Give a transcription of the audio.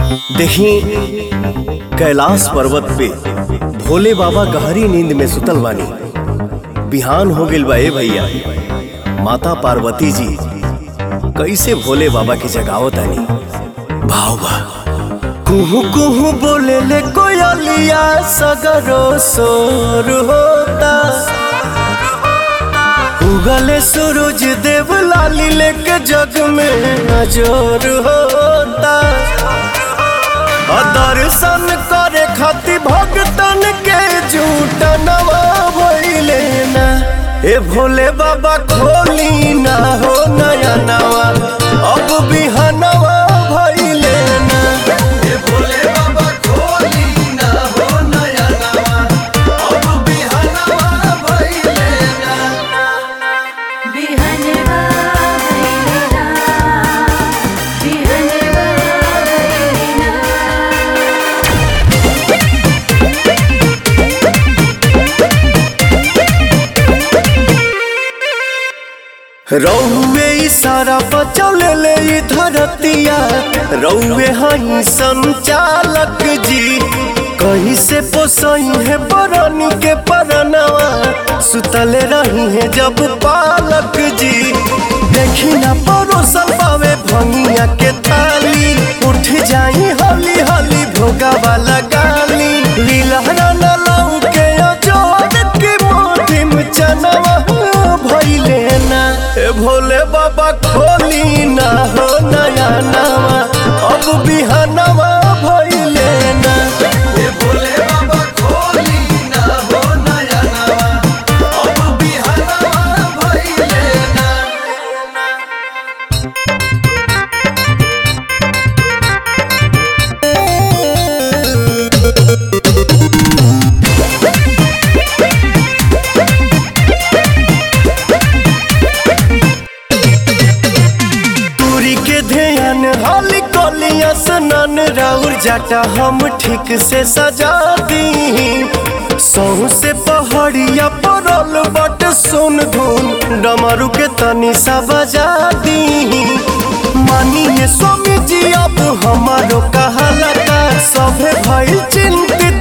देखी कैलाश पर्वत पे भोले बाबा गहरी नींद में सुतल बानी बिहान हो गइल बा ए भैया माता पार्वती जी कैसे भोले बाबा की जगावतानी भाव बा कुहू कुहू बोले ले कोयलिया सगरो सोर होता उगले सूरज देव लाली लेके जग में नजर होता और दर्शन करे खातिर भगतन के झूठ नवा भइले ना ए भोले बाबा खोली ना हो नया नवा अब बिहनवा भइले ना ए भोले बाबा खोली ना हो नया नवा अब बिहनवा भइले ना बिहनवा भैलेना बिहनवा भैलेना रौवे इशारा बचौले ले ई धरतिया रौवे हई संचालक जी कहीं से पोसई है बरनी के परनवा सुतले रही है जब पालक जी देखी ना परोसल पावे भंगिया के ताली उठ जाई हली हली भोगा वाला गाली लीलहरा न लाऊ के अजोड़ के मोटी में चनवा भइले ना ए भोले बाबा खोली ना हो नया नवा अब बिहनवा भइले ना ए भोले बाबा खोली ना हो नया नवा अब बिहनवा भइले ना दूरी के ध्यान हाली कोलिया सनन राउर जाटा हम ठीक से सजा दी सहू से पहाड़िया परल बट सुन धुन डमरू के तनी सा बजा दी मानिए स्वामी जी अब हमारो कहाला का सभे भइल चिंतित